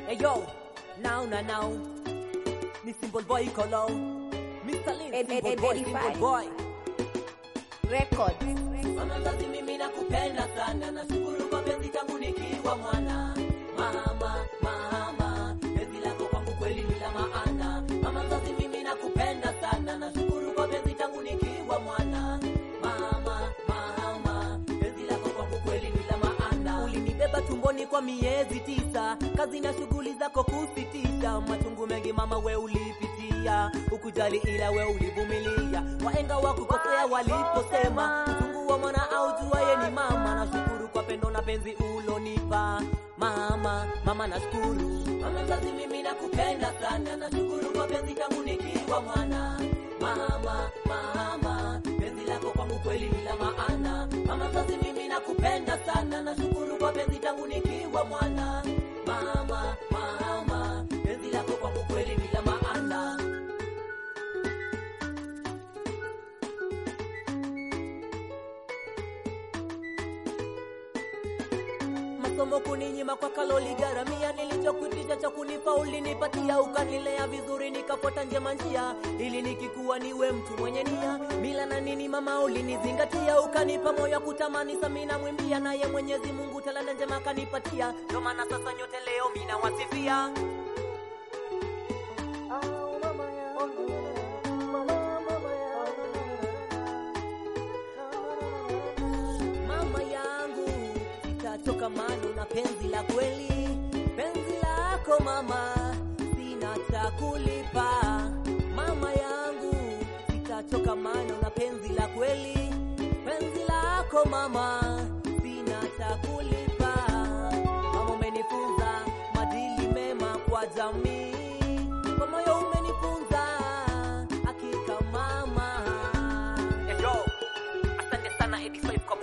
Hey yo, now na now. Ni simple boy kolo. Mr. Lin, Ed- simple Ed- boy, Ed- simple Edify. boy. Record. Mama mzazi mimi nakupenda sana, nashukuru kwa penzi tangu nikiwa mwana. Mama, mama, penzi lako kwangu kweli ni la maana. Mama mzazi mimi nakupenda sana, nashukuru kwa penzi tangu nikiwa mwana. Mama, mama, penzi lako kwangu kweli ni la maana. Ulinibeba tumboni kwa miezi tisa, kazi na shughuli zako kusitisha. Machungu mengi mama we ulipitia, ukujali ila we ulivumilia. Waenga wakukosea waliposema uchungu wa mwana aujuaye ni mama. Nashukuru kwa pendo na penzi ulonipa mama, mama nashukuru. Mama mzazi mimi nakupenda sana, nashukuru kwa penzi tangu nikiwa mwana. Mama, mama, penzi lako kwangu kweli ni la maana. Mama mzazi mimi nakupenda sana, nashukuru kwa penzi tangu nikiwa mwana. Mama, mama, penzi lako kwangu kweli ni la maana. masomo kuninyima kwa kaloli garamia nilichokuitisha cha kunipa ulinipatia ukanilea vizuri nikafuata njema njia ili nikikuwa niwe mtu mwenye nia mila na nini mama ulinizingatia ukanipa moyo wa kutamani samina mwimbia naye mwenyezi mungu talanda njema akanipatia ndio maana sasa nyote leo mina wasifia mama yangu sitatoka mano na penzi la kweli penzi lako mama sina cha kulipa mama yangu sitatoka mano na penzi la kweli penzi lako mama sina cha kulipa mama umenifunza madili mema kwa jamii kwa moyo umenifunza hakika mama Yo, asante sana Edi Five kwa